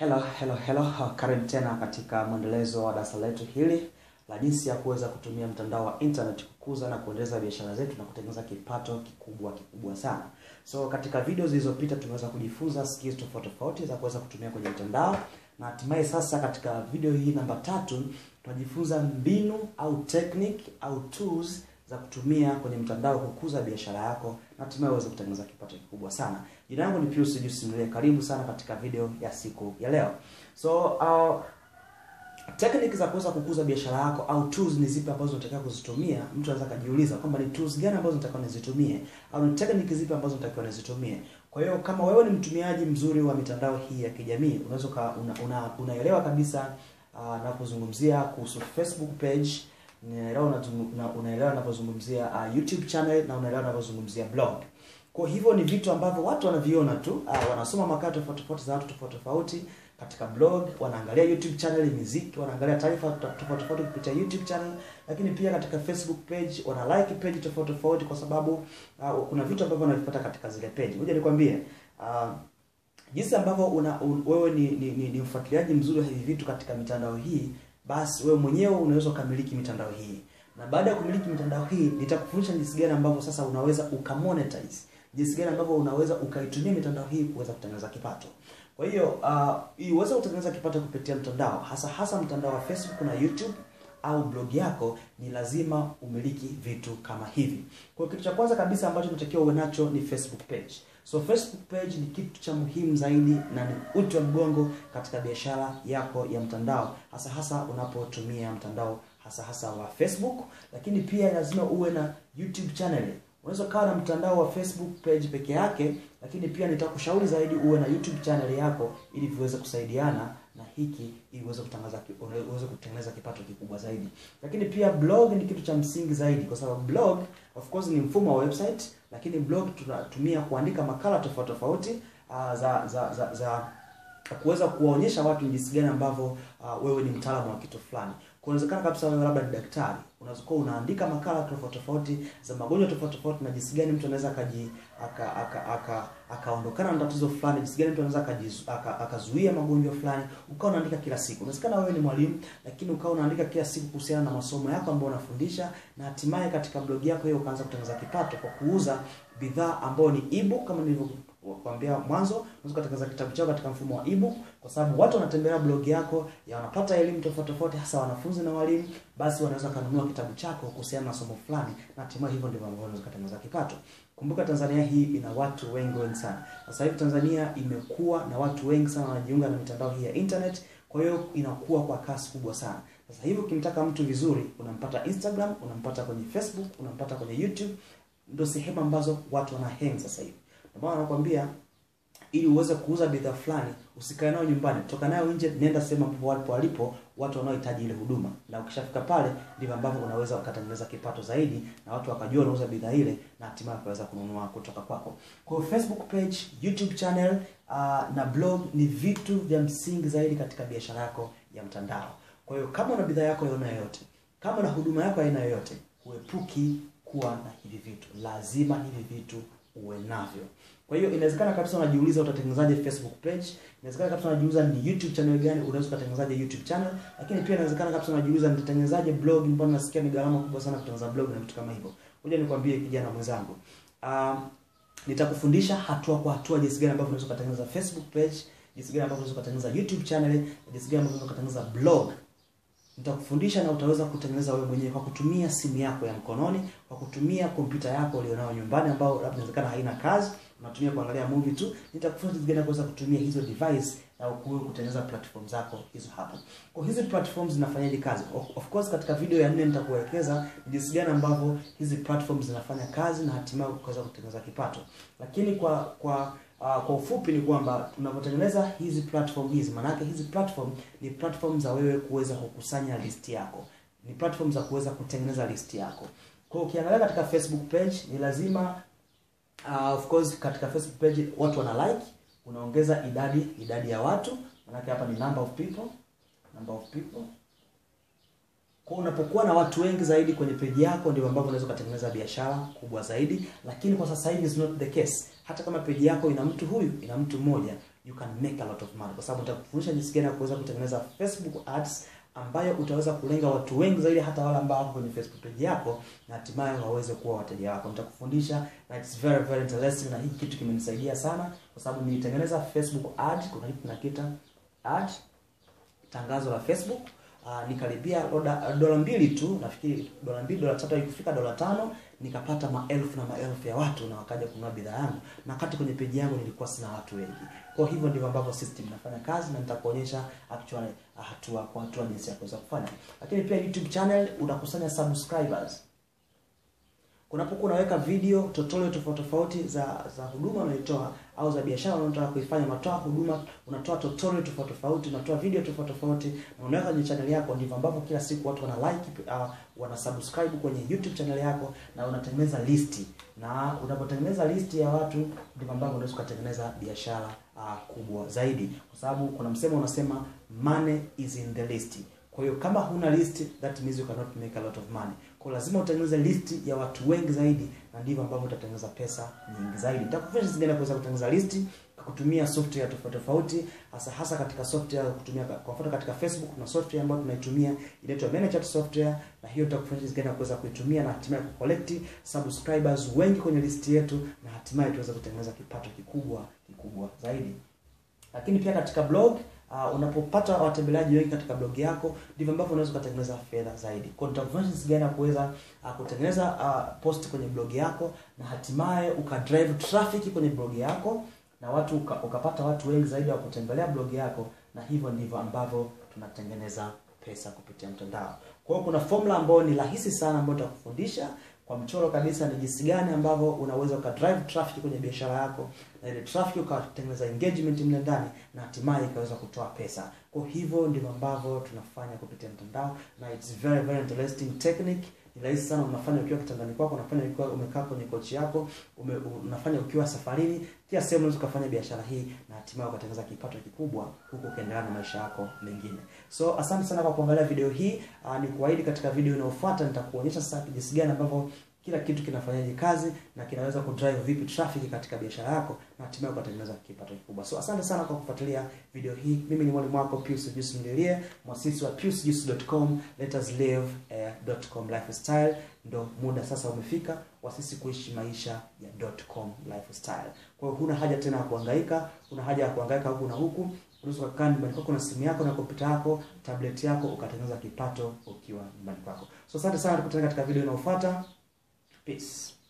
Hello, hello, hello. Karibu tena katika mwendelezo wa darasa letu hili la jinsi ya kuweza kutumia mtandao wa internet kukuza na kuendeleza biashara zetu na kutengeneza kipato kikubwa kikubwa sana. So katika video zilizopita tumeweza kujifunza skills tofauti tofauti za kuweza kutumia kwenye mtandao na hatimaye sasa katika video hii namba tatu tunajifunza mbinu au technique au tools za kutumia kwenye mtandao kukuza biashara yako na hatimaye uweze kutengeneza kipato kikubwa sana. Jina langu ni Pius Juice Mle. Karibu sana katika video ya siku ya leo. So uh, technique za kuweza kukuza biashara yako au tools ni zipi ambazo unatakiwa kuzitumia? Mtu anaweza kujiuliza kwamba ni tools gani ambazo natakiwa nizitumie au ni technique zipi ambazo natakiwa nizitumie. Kwa hiyo kama wewe ni mtumiaji mzuri wa mitandao hii ya kijamii, unaweza una, una, unaelewa kabisa uh, na kuzungumzia kuhusu Facebook page unaelewa unaelewa ninapozungumzia uh, YouTube channel na unaelewa ninapozungumzia blog. Kwa hivyo ni vitu ambavyo watu wanaviona tu, uh, wanasoma makala tofauti tofauti za watu tofauti tofauti katika blog, wanaangalia YouTube channel muziki, wanaangalia taarifa tofauti tofauti kupitia YouTube channel, lakini pia katika Facebook page wana like page tofauti tofauti kwa sababu uh, kuna vitu ambavyo wanavipata katika zile page. Ngoja nikwambie uh, jinsi ambavyo una un, wewe ni, ni, ni, ni mfuatiliaji mzuri wa hivi vitu katika mitandao hii basi wewe mwenyewe unaweza ukamiliki mitandao hii na baada ya kumiliki mitandao hii nitakufundisha jinsi gani ambavyo sasa unaweza ukamonetize jinsi gani ambavyo unaweza ukaitumia mitandao hii kuweza kutengeneza kipato kwa hiyo uh, ili uweze kutengeneza kipato kupitia mtandao hasa hasa mtandao wa facebook na youtube au blog yako ni lazima umiliki vitu kama hivi kwa kitu cha kwanza kabisa ambacho unatakiwa uwe nacho ni facebook page So Facebook page ni kitu cha muhimu zaidi na ni uti wa mgongo katika biashara yako ya mtandao, hasa hasa unapotumia mtandao hasa hasa wa Facebook, lakini pia lazima uwe na YouTube channel. Unaweza kawa na mtandao wa Facebook page peke yake, lakini pia nitakushauri zaidi uwe na YouTube channel yako ili viweze kusaidiana na hiki ili uweze kutangaza uweze kutengeneza kipato kikubwa zaidi. Lakini pia blog ni kitu cha msingi zaidi kwa sababu blog of course ni mfumo wa website, lakini blog tunatumia kuandika makala tofauti tofauti uh, za za za, za kuweza kuwaonyesha watu jinsi gani ambavyo uh, wewe ni mtaalamu wa kitu fulani. Kunawezekana kabisa wewe labda ni daktari, unaweza kuwa unaandika makala tofauti tofauti za magonjwa tofauti tofauti na jinsi gani mtu anaweza akaji aka aka aka akaondokana na tatizo fulani, jinsi gani mtu anaweza akazuia aka magonjwa fulani, ukawa unaandika kila siku. Unawezekana wewe ni mwalimu, lakini ukawa unaandika kila siku kuhusiana na masomo yako ambayo unafundisha, na hatimaye katika blog yako hiyo ukaanza kutengeneza kipato kwa kuuza bidhaa ambayo ni ebook kama nilivyo kuambia mwanzo, unaweza kutengeneza kitabu chako katika mfumo wa ebook, kwa sababu watu wanatembelea blog yako ya wanapata elimu tofauti tofauti, hasa wanafunzi na walimu, basi wanaweza kununua kitabu chako kuhusiana na somo fulani, na hatimaye hivyo ndivyo ambavyo unaweza kutengeneza kipato. Kumbuka Tanzania hii ina watu wengi wengi sana. Sasa hivi Tanzania imekuwa na watu wengi sana wanajiunga na mitandao hii ya internet, kwa hiyo inakuwa kwa kasi kubwa sana. Sasa hivi ukimtaka mtu vizuri, unampata Instagram, unampata kwenye Facebook, unampata kwenye YouTube, ndio sehemu ambazo watu wana hang sasa hivi. Ndio maana nakwambia ili uweze kuuza bidhaa fulani usikae nayo nyumbani, toka nayo nje, nenda sehemu ambapo walipo walipo watu wanaohitaji ile huduma, na ukishafika pale ndivyo ambavyo unaweza ukatengeneza kipato zaidi, na watu wakajua unauza bidhaa ile, na hatimaye wakaweza kununua kutoka kwako. Kwa hiyo Facebook page, YouTube channel uh, na blog ni vitu vya msingi zaidi katika biashara yako ya mtandao. Kwa hiyo kama una bidhaa yako ya aina yoyote, kama una huduma yako ya aina yoyote, huepuki kuwa na hivi vitu, lazima hivi vitu uwe navyo. Kwa hiyo inawezekana kabisa unajiuliza utatengenezaje Facebook page, inawezekana kabisa unajiuliza ni YouTube channel gani unaweza kutengenezaje YouTube channel, lakini pia inawezekana kabisa unajiuliza nitatengenezaje blog, mbona nasikia ni gharama kubwa sana kutengeneza blog na vitu kama hivyo. Ngoja nikwambie kijana mwenzangu. Um, nitakufundisha hatua kwa hatua jinsi gani ambavyo unaweza kutengeneza Facebook page, jinsi gani ambavyo unaweza kutengeneza YouTube channel, jinsi gani ambavyo unaweza kutengeneza blog nitakufundisha na utaweza kutengeneza wewe mwenyewe kwa kutumia simu yako ya mkononi, kwa kutumia kompyuta yako ulionayo nyumbani, ambao labda inawezekana haina kazi, unatumia kuangalia movie tu. Nitakufundisha jinsi gani kuweza kutumia hizo device na ukuwe kutengeneza platform zako hizo hapo. Kwa hizi platforms zinafanyaje kazi? Of course, katika video ya nne nitakuelekeza jinsi gani ambavyo hizi platforms zinafanya kazi na hatimaye kuweza kutengeneza kipato, lakini kwa kwa Uh, kwa ufupi ni kwamba tunapotengeneza hizi platform hizi, maanake hizi platform ni platform za wewe kuweza kukusanya list yako, ni platform za kuweza kutengeneza list yako. Kwa hiyo ukiangalia katika Facebook page ni lazima uh, of course katika Facebook page watu wana like, unaongeza idadi idadi ya watu, maanake hapa ni number of people, number of people kwa unapokuwa na watu wengi zaidi kwenye peji yako ndio ambapo unaweza kutengeneza biashara kubwa zaidi, lakini kwa sasa hivi is not the case. Hata kama peji yako ina mtu huyu, ina mtu mmoja, you can make a lot of money, kwa sababu nitakufundisha jinsi gani ya kuweza kutengeneza Facebook ads ambayo utaweza kulenga watu wengi zaidi, hata wale ambao wako kwenye Facebook page yako, na hatimaye waweze kuwa wateja wako. Nitakufundisha na it's very very interesting, na hiki kitu kimenisaidia sana, kwa sababu nilitengeneza Facebook ad, kuna kitu tunakiita ad, tangazo la Facebook uh, nikalipia dola dola mbili tu, nafikiri dola mbili dola tatu, ikifika dola tano nikapata maelfu na maelfu ya watu na wakaja kununua bidhaa yangu, na wakati kwenye peji yangu nilikuwa sina watu wengi. Kwa hivyo ndivyo ambavyo system inafanya kazi, na nitakuonyesha actually uh, hatua kwa hatua jinsi ya kuweza kufanya. Lakini pia YouTube channel unakusanya subscribers unapokuwa unaweka video tutorial tofauti tofauti za za huduma unaitoa au za biashara unataka kuifanya, unatoa huduma, unatoa tutorial tofauti tofauti, unatoa video tofauti tofauti na unaweka kwenye channel yako. Ndivyo ambavyo kila siku watu wana like uh, wana subscribe kwenye YouTube channel yako, na unatengeneza listi, na unapotengeneza listi ya watu, ndivyo ambavyo unaweza kutengeneza biashara uh, kubwa zaidi, kwa sababu kuna msemo unasema money is in the list. Kwa hiyo kama huna list, that means you cannot make a lot of money. Kwa lazima utengeneze list ya watu wengi zaidi, na ndivyo ambavyo utatengeneza pesa nyingi zaidi. Nitakufundisha jinsi gani kuweza kutengeneza listi kwa kutumia software tofauti tofauti, hasa hasa katika software kutumia kwa mfano katika Facebook kuna software ambayo tunaitumia inaitwa ManyChat software, na hiyo nitakufundisha jinsi gani kuweza kuitumia na hatimaye kucollect subscribers wengi kwenye listi yetu, na hatimaye tuweze kutengeneza kipato kikubwa kikubwa zaidi. Lakini pia katika blog Uh, unapopata watembeleaji wengi katika blog yako ndivyo ambavyo unaweza kutengeneza fedha zaidi. Kwa hiyo nitakuonyesha jinsi gani ya kuweza uh, kutengeneza uh, post kwenye blog yako na hatimaye ukadrive traffic kwenye blog yako na watu uka, ukapata watu wengi zaidi wa kutembelea blog yako, na hivyo ndivyo ambavyo tunatengeneza pesa kupitia mtandao. Kwa hiyo kuna formula ambayo ni rahisi sana ambayo nitakufundisha kwa mchoro kabisa ni jinsi gani ambavyo unaweza ukadrive traffic kwenye biashara yako na ile traffic ukatengeneza engagement mle ndani na hatimaye ikaweza kutoa pesa. Kwa hivyo ndivyo ambavyo tunafanya kupitia mtandao na it's very very interesting technique. Ni rahisi sana, unafanya ukiwa kitandani kwako, unafanya ukiwa umekaa kwenye kochi yako, ume, unafanya ukiwa safarini, kila sehemu unaweza kufanya biashara hii na hatimaye ukatengeneza kipato kikubwa huku ukiendelea na maisha yako mengine. So asante sana kwa kuangalia video hii. Uh, ni kuahidi katika video inayofuata nitakuonyesha sasa jinsi gani ambavyo kila kitu kinafanyaje kazi na kinaweza kudrive vipi traffic katika biashara yako na hatimaye ukatengeneza kipato kikubwa. So asante sana kwa kufuatilia video hii. Mimi ni mwalimu wako Pius Juice Ndilie, mwasisi wa piusjuice.com, let us live uh, .com lifestyle. Ndo muda sasa umefika wa sisi kuishi maisha ya .com lifestyle. Kwa hiyo huna haja tena ya kuhangaika, huna haja ya kuhangaika huku na huku. Unaweza kukaa nyumbani kwako na simu yako na kompyuta yako, tablet yako ukatengeneza kipato ukiwa nyumbani kwako. So asante sana, tukutane katika video inayofuata. Peace.